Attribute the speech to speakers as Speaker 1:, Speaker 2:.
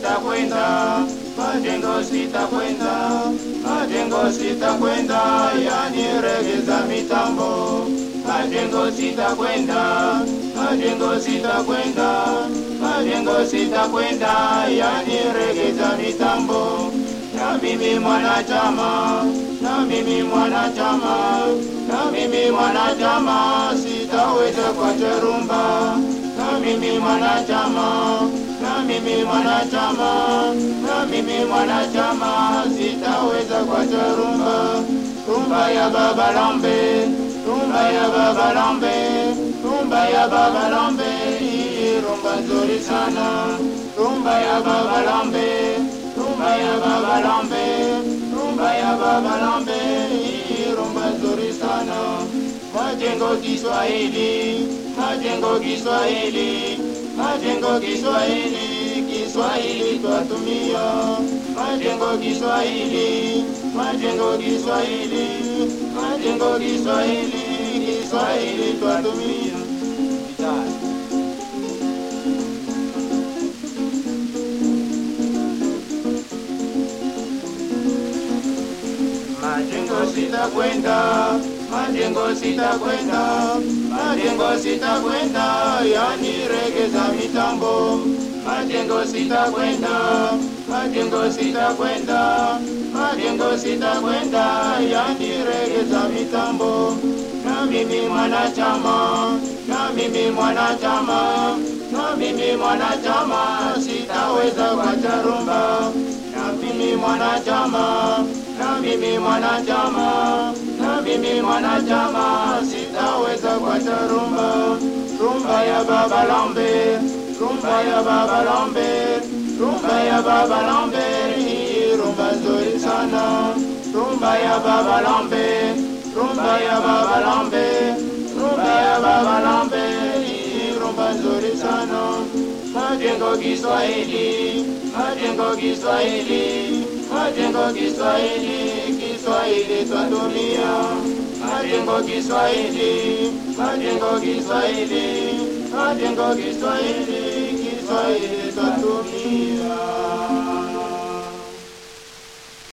Speaker 1: sitakwenda, majengo sitakwenda, majengo sitakwenda, yani regeza mitambo. Majengo sitakwenda, majengo sitakwenda, majengo sitakwenda, yani regeza mitambo. Na mimi mwanachama, na mimi mwanachama, na mimi mwanachama, sitaweza kuacha rumba. Na mimi mwanachama, na mimi mwanachama, na mimi mwanachama, sitaweza kuacha rumba. Rumba ya Baba Lambe, rumba ya Baba Lambe, rumba ya Baba Lambe, hii rumba nzuri sana. Rumba ya Baba Lambe, rumba ya Baba Lambe, rumba ya Baba Lambe, hii rumba nzuri sana. Majengo Kiswahili, majengo Kiswahili, majengo Kiswahili, Kiswahili twatumia. Majengo Kiswahili, majengo Kiswahili, majengo Kiswahili, Kiswahili twatumia. Majengo sitakwenda, majengo sitakwenda, majengo sitakwenda, yani regeza mitambo. Majengo sitakwenda, majengo sitakwenda, majengo sitakwenda, yani regeza mitambo. Na mimi mwanachama, na mimi mwanachama, na mimi mwanachama, sitaweza kuacha rumba. Na mimi mwanachama, na mimi mwanachama, na mimi mwanachama, sitaweza kuacha rumba. Rumba ya Baba Lambe, rumba ya Baba Lambe, rumba ya Baba Lambe, hii rumba nzuri sana. Rumba ya Baba Lambe, rumba ya Baba Lambe, rumba ya Baba Lambe, hii rumba nzuri sana. Majengo Kiswahili, majengo Kiswahili, majengo Kiswahili, Kiswahili twatumia. Majengo Kiswahili, majengo Kiswahili, majengo Kiswahili, Kiswahili twatumia.